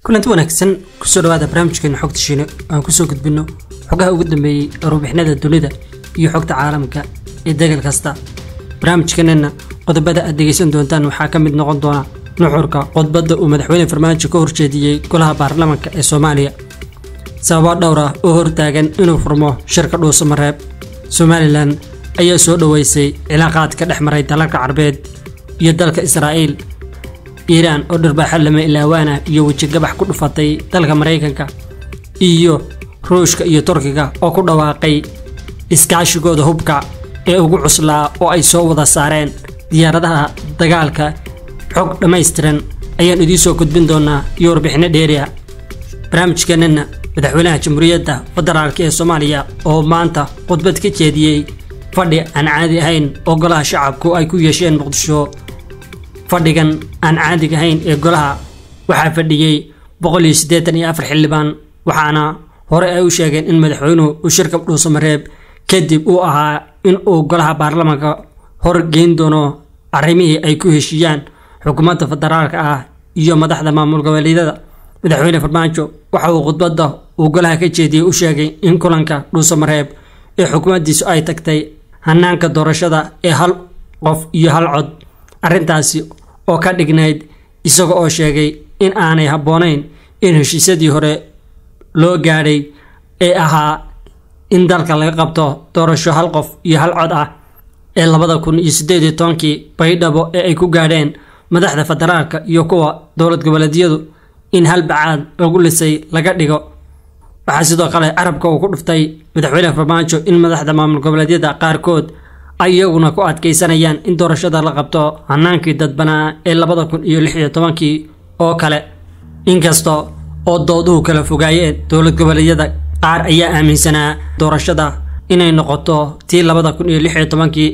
kulanti wanaagsan kusoo dhawaada barnaamijkeena xogta shiine aan kusoo gudbino xogaha ugu dambeeyey warbixinada dunida iyo xogta caalamka ee degal kasta barnaamijkeenana qodobada aad dhegaysan doontaan waxaa ka mid noqon doona nuxurka qodbadda uu madaxweyne farmaajo ka horjeediyey golaha baarlamaanka ee soomaaliya sababo dhowr ah oo hortaagan inuu furmo shirka dhuusamareeb somalilan ayaa soo dhoweysay cilaaqaadka dhex maray dalalka carbeed iyo dalka israa'iil iiraan oo dharbaaxo lama ilaawaana iyo wejigabax ku dhufatay dalka maraykanka iyo ruushka iyo turkiga oo ku dhawaaqay iskaashigooda hubka ee ugu cuslaa oo ay soo wada saareen diyaaradaha dagaalka xog dhammaystiran ayaan idiin soo gudbin doonaa iyo warbixinno dheeriah barnaamijkeenana madaxweynaha jamhuuriyadda federaalk ee soomaaliya oo maanta khudbad ka jeediyey fadhi aan caadi ahayn oo golaha shacabku ay ku yeesheen muqdisho fadhigan aan caadiga ahayn ee golaha waxaa fadhiyey boqol iyo siddeetan iyo afar xildhibaan waxaana hore ay u sheegeen in madaxweynuhu uu shirka dhuusamareeb kadib uu ahaa in uu golaha baarlamaanka hor geyn doono arrimihii ay ku heshiiyaan xukuumadda federaalka ah iyo madaxda maamul goboleedyada madaxweyne farmaajo waxa uu khudbadda uu golaha ka jeediyey u sheegay in kulanka dhuusamareeb ee xukuumaddiisu ay tagtay hanaanka doorashada ee hal qof iyo hal cod arrintaasi oo ka dhignayd isaga oo sheegay in aanay habboonayn in heshiisyadii hore loo gaadhay ee ahaa in dalka laga qabto doorasho hal qof iyo hal cod ah ee labada kun iyo siddeed iyo tobankii baydhabo ee ay ku gaadheen madaxda federaalka iyo kuwa dowlad goboleedyadu in hal bacaad lagu lisay laga dhigo waxaa sidoo kale carabka uu ku dhuftay madaxweyne farmaajo in madaxda maamul goboleedyada qaarkood ay iyaguna ku adkaysanayaan in doorashada la qabto hanaankii dadbanaa ee labada kun iyo lix iyo tobankii oo kale inkasta oo dooduhu kala fogaayeen dowlad goboleedyada qaar ayaa aaminsanaa doorashada inay noqoto tii labada kun iyo lix iyo tobankii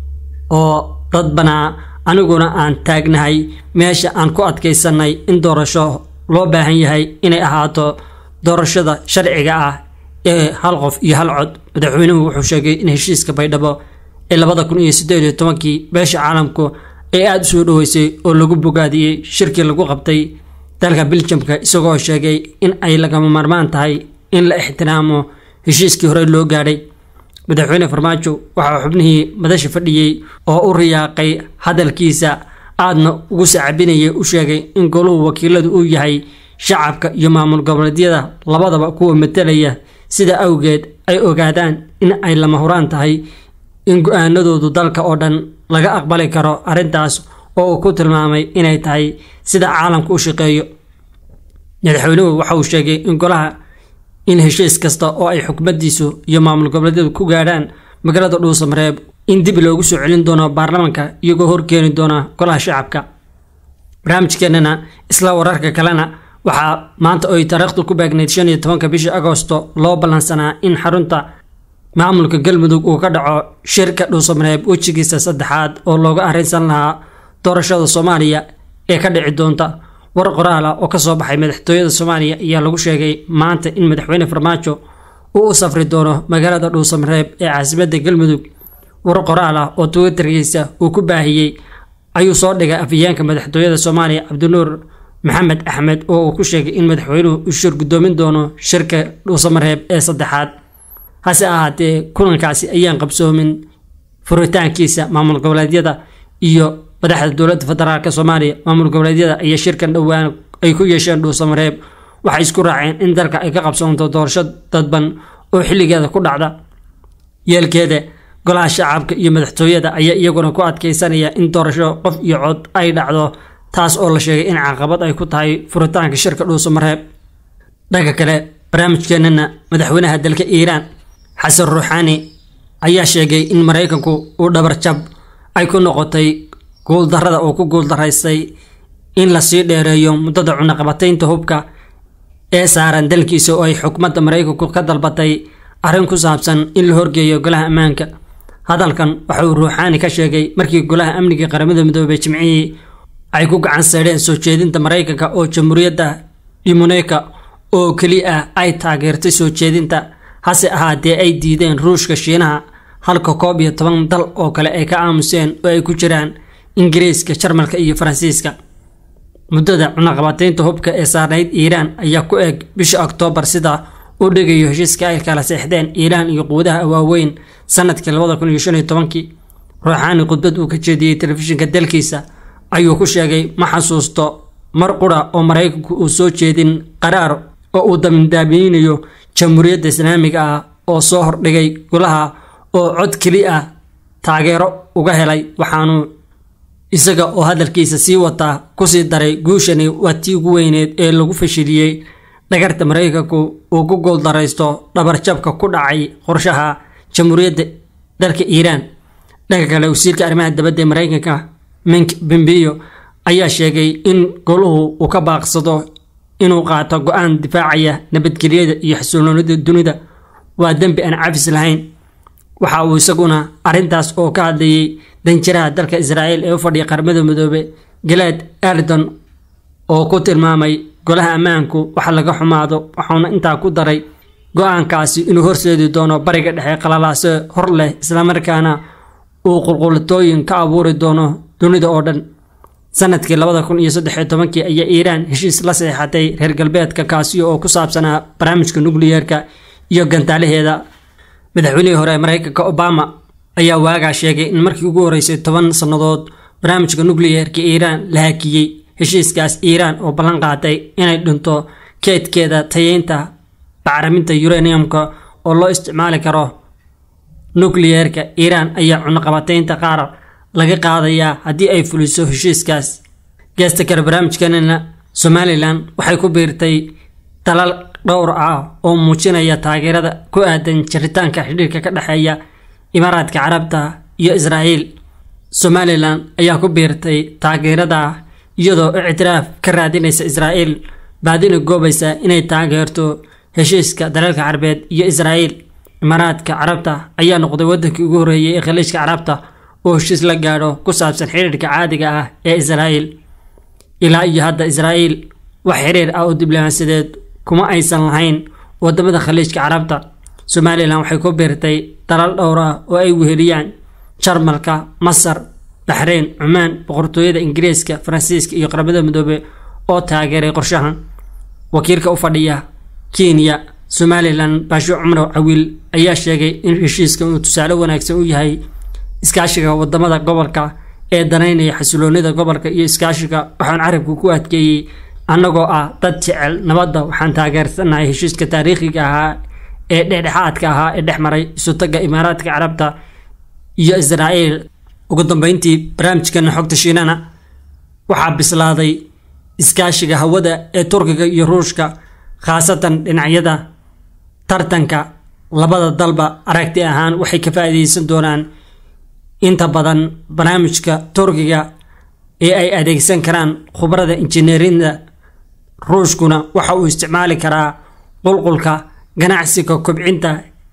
oo dadbanaa aniguna aan taagnahay meesha aan ku adkaysanay in doorasho loo baahan yahay inay ahaato doorashada sharciga ah ee hal qof iyo hal cod madaxweynuhu wuxuu sheegay in heshiiska baydhabo ee labada kun iyo siddeed iyo tobankii beesha caalamku ay aada u soo dhoweysay oo lagu bogaadiyey shirkii lagu qabtay dalka biljamka isagoo sheegay in ay lagama maarmaan tahay in la ixtiraamo heshiiskii hore loo gaadhay madaxweyne farmaajo waxaa xubnihii madasha fadhiyey oo u riyaaqay hadalkiisa aadna ugu sacabinayay u sheegay in goluhu wakiiladu uu yahay shacabka iyo maamul goboleedyada labadaba kuwa matelaya sida awgeed ay ogaadaan in ay lama huraan tahay in go-aanadoodu dalka oo dhan laga aqbali karo arrintaas oo uu ku tilmaamay inay tahay sida caalamka u shaqeeyo madaxweynuhu waxa uu sheegay in golaha in heshiis kasta oo ay xukumaddiisu iyo maamul goboleedyadu ku gaadhaan magaalada dhuusamareeb in dib loogu soo celin doono baarlamaanka iyagoo horkeeni doona golaha shacabka barnaamijkeenana isla wararka kalena waxaa maanta oy taariikhdu ku beegnayd shan iyo tobanka bishii agoosto loo ballansanaa in xarunta maamulka galmudug uu ka dhaco shirka dhuusamareeb wejigiisa saddexaad oo looga arrinsan lahaa doorashada soomaaliya ee ka dhici doonta war qoraal ah oo kasoo baxay madaxtooyada soomaaliya ayaa lagu sheegay maanta in madaxweyne farmaajo uu u safri doono magaalada dhuusamareeb ee caasimadda galmudug war qoraal ah oo twitterkiisa uu ku baahiyey ayuu soo dhigay afhayeenka madaxtooyada soomaaliya cabdinuur maxamed axmed oo uu ku sheegay in madaxweynuhu uu shir guddoomin doono shirka dhuusamareeb ee saddexaad hase ahaatee kulankaasi ayaan qabsoomin furitaankiisa maamul goboleedyada iyo madaxda dowladda federaalk soomaaliya maamul goboleedyada ayaa shirkan dhowaan ay ku yeesheen dhuusamareeb waxay isku raaceen in dalka ay ka qabsoonto doorasho dadban oo xilligeeda ku dhacda yeelkeeda golaha shacabka iyo madaxtooyada ayaa iyaguna ku adkaysanaya in doorasho qof iyo cod ay dhacdo taas oo la sheegay in caqabad ay ku tahay furitaanka shirka dhuusamareeb dhanka kale barnaamijkeenana madaxweynaha dalka iiraan xasan ruuxaani ayaa sheegay in maraykanku uu dhabarjab ay ku noqotay guuldarrada uu ku guuldaraystay in lasii dheereeyo muddada cunaqabataynta hubka ee saaran dalkiisa oo ay xukuumadda maraykanku ka dalbatay arrin ku saabsan in la horgeeyo golaha ammaanka hadalkan waxa uu ruuxaani ka sheegay markii golaha amniga qaramada midoobey jimcihii ay ku gacan saydheen soo jeedinta maraykanka oo jamhuuriyadda dhimoneka oo keli ah ay taageertay soo jeedinta hase ahaatee ay diideen ruushka shiinaha halka koob iyo toban dal oo kale ay ka aamuseen oo ay ku jiraan ingiriiska jarmalka iyo faransiiska muddada cunaqabateynta hubka ee saarnayd iiraan ayaa ku eg bisha oktoobar sida uu dhigayo heshiiska ay kala seexdeen iiraan iyo quwadaha waaweyn sanadkii labada kun iyo shan iyo tobankii ruuxaani khudbad uu ka jeediyey telefishinka dalkiisa ayuu ku sheegay ma xasuusto mar qura oo maraykanku uu soo jeedin qaraar oo uu damdaameynayo jamhuuriyadda islaamiga ah oo soo hordhigay golaha oo cod keli ah taageero uga helay waxaanu isaga oo hadalkiisa sii wataa kusii daray guushani waa tii ugu weyneed ee lagu fashiliyey dhagarta maraykanku uu ku gooldaraysto dhabarjabka ku dhacay qorshaha jamhuuriyadda dalka iiraan dhanka kale wasiirka arrimaha dabadda ee maraykanka mink bembiyo ayaa sheegay in goluhu uu ka baaqsado inuu qaato go-aan difaacaya nabadgelyada iyo xasiloonida dunida waa dembi aan cafis lahayn waxa uu isaguna arrintaas oo ka hadlayay danjiraha dalka israa'iil ee u fadhiya qaramada midoobe galaad ardon oo ku tilmaamay golaha ammaanku wax laga xumaado waxauna intaa ku daray go-aankaasi inuu horseedi doono bariga dhexe qalalaase hor leh islamarkaana uu qulqulatooyin ka abuuri doono dunida oo dhan sanadkii labada kun iyo saddexiyo tobankii ayaa iiraan heshiis la seexatay reer galbeedka kaasi oo ku saabsanaa barnaamijka nukliyeerka iyo gantaalaheeda madaxweynihii hore ee maraykanka obama ayaa waagaa sheegay in markii ugu horeysay toban sannadood barnaamijka nukliyeerka iiraan la hakiyey heshiiskaas iiraan oo ballan qaaday inay dhinto keedkeeda tayeynta bacriminta uraniumka oo loo isticmaali karo nukliyeerka iiraan ayaa cunaqabateynta qaar laga qaadayaa haddii ay fuliso heshiiskaas geesta kale barnaamijkanina somalilan waxay ku biirtay dalal dhowr ah oo muujinaya taageerada ku aadan jiritaanka xidhiirka ka dhexeeya imaaraadka carabta iyo israa'iil somalilan ayaa ku biirtay taageerada iyadoo ictiraaf ka raadinaysa israa'iil baadina goobaysa inay taageerto heshiiska dalalka carabeed iyo israa'iil imaaraadka carabta ayaa noqday wadankii ugu horreeyay ee khaliijka carabta oo heshiis la gaadho ku saabsan xiriirka caadiga ah ee israa'iil ilaa iyo hadda israa'iil wax xiriir ah oo diblomaasiyadeed kuma aysan lahayn wadamada khaliijka carabta somalilan waxay ku biirtay dalal dhowr ah oo ay weheliyaan jarmalka masar baxreyn cumaan boqortooyada ingiriiska faransiiska iyo qaramada midoobe oo taageeray qorshahan wakiilka u fadhiya kenya somalilan baasho cumar cawiil ayaa sheegay in heshiiskan uu tusaale wanaagsan u yahay iskaashiga wadamada gobolka ee danaynaya xasiloonida gobolka iyo iskaashiga waxaan carabku ku adkeeyey annagoo ah dad jecel nabadda waxaan taageersanahay heshiiska taariikhiga ahaa ee dhexdhexaadka ahaa ee dhex maray isutaga imaaraadka carabta iyo israa'iil ugu dambeyntii barnaamijkana xogta shiinana waxaa bislaaday iskaashiga hawada ee turkiga iyo ruushka khaasatan dhinacyada tartanka labada dalba aragti ahaan waxay ka faa'iideysan doonaan inta badan barnaamijka turkiga ee ay adeegsan karaan khubarada injineerinda ruushkuna waxa uu isticmaali karaa qulqulka ganacsiga kobcinta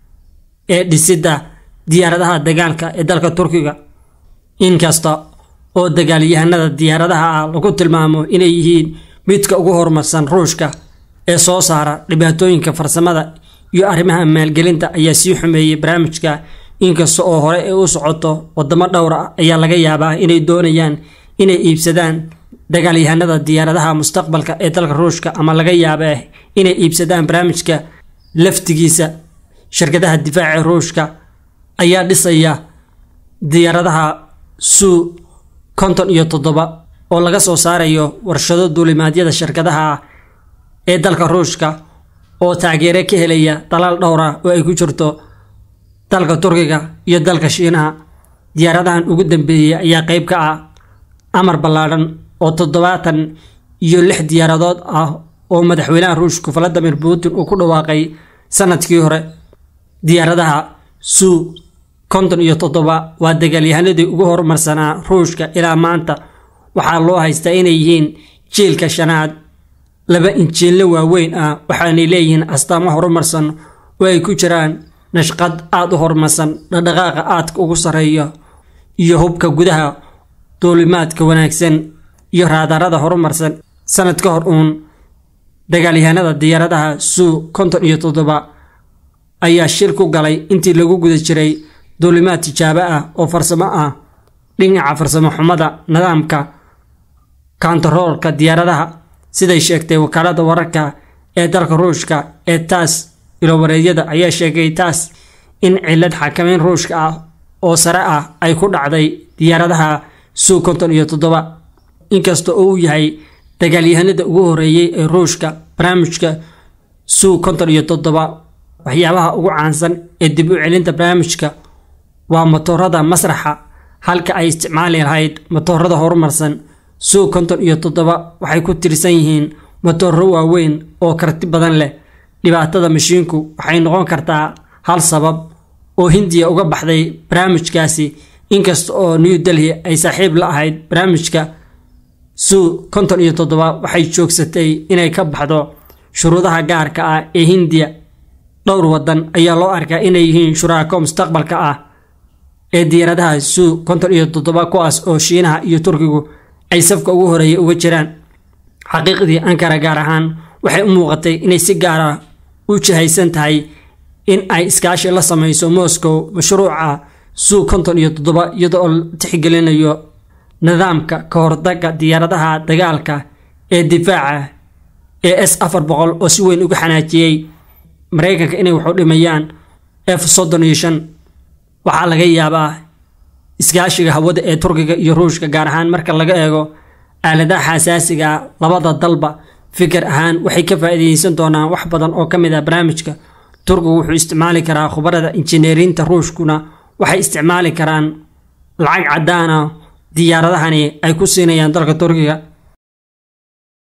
ee dhisidda diyaaradaha dagaalka ee dalka turkiga inkasta oo dagaalyahanada diyaaradaha ah lagu tilmaamo inay yihiin midka ugu horumarsan ruushka ee soo saara dhibaatooyinka farsamada iyo arrimaha maalgelinta ayaa sii xumeeyey barnaamijka inkasta oo hore ay u socoto wadamo dhowr ah ayaa laga yaabaa inay doonayaan inay iibsadaan dagaalyahanada diyaaradaha mustaqbalka ee dalka ruushka ama laga yaaba inay iibsadaan barnaamijka laftigiisa shirkadaha difaaca ruushka ayaa dhisaya diyaaradaha suu konton iyo toddoba oo laga soo saarayo warshado duulimaadyada shirkadaha ee dalka ruushka oo taageere ka helaya dalal dhowr ah oo ay ku jirto dalka turkiga iyo dalka shiinaha diyaaradahan ugu dambeeyey ayaa qeyb ka ah amar ballaadhan oo toddobaatan iyo lix diyaaradood ah oo madaxweynaha ruushka valadimir putin uu ku dhawaaqay sanadkii hore diyaaradaha suu konton iyo toddoba waa dagaalyahanadii ugu horumarsanaa ruushka ilaa maanta waxaa loo haystaa inay yihiin jiilka shanaad laba injiinle waaweyn ah waxaanay leeyihiin astaamo horumarsan oo ay ku jiraan nashqad aada u horumarsan dhaqdhaqaaqa aadka ugu sarreeya iyo hubka gudaha duulimaadka wanaagsan iyo raadarada horumarsan sanad ka hor uun dagaalyahanada diyaaradaha suu konton iyo toddoba ayaa shil ku galay intii lagu guda jiray duulimaad tijaabo ah oo farsamo ah dhinaca farsamo xumada nidaamka kontaroolka diyaaradaha siday sheegtay wakaalada wararka ee dalka ruushka ee taas ilowareedyada ayaa sheegay taas in cilad xakameyn ruushka ah oo sare ah ay ku dhacday diyaaradaha suu konton iyo toddoba inkasta oo uu yahay dagaalyahanada ugu horeeyey ee ruushka barnaamijka suu konton iyo toddoba waxyaabaha ugu caansan ee dib u celinta barnaamijka waa matoorada masraxa halka ay isticmaali lahayd matoorada horumarsan suu konton iyo toddoba waxay ku tirsan yihiin matooro waaweyn oo karti badan leh dhibaatada mashiinku waxay noqon kartaa hal sabab oo hindiya uga baxday barnaamijkaasi inkasta oo new delhi ay saaxiib la ahayd barnaamijka suu konton iyo toddoba waxay joogsatay inay ka baxdo shuruudaha gaarka ah ee hindiya dhowr wadan ayaa loo arkaa inay yihiin shuraako mustaqbalka ah ee diyaaradaha suu konton iyo toddoba kuwaas oo shiinaha iyo turkigu ay safka ugu horeeya uga jiraan xaqiiqdii ankara gaar ahaan waxay u muuqatay inay si gaara u jihaysan tahay in ay iskaashi la sameyso moscow mashruuca suu konton iyo toddoba iyada oo la tixgelinayo nidaamka ka hortaga diyaaradaha dagaalka ee difaaca ee s afar boqol oo si weyn uga xanaajiyey maraykanka inay waxu dhimayaan f soddon iyo shan waxaa laga yaabaa iskaashiga hawada ee turkiga iyo ruushka gaar ahaan marka laga eego aaladaha xasaasiga labada dalba fikir ahaan waxay ka faa'iideysan doonaan wax badan oo ka mid ah barnaamijka turkigu wuxuu isticmaali karaa khubarada injineerinta ruushkuna waxay isticmaali karaan lacag caddaana diyaaradahani ay ku siinayaan dalka turkiga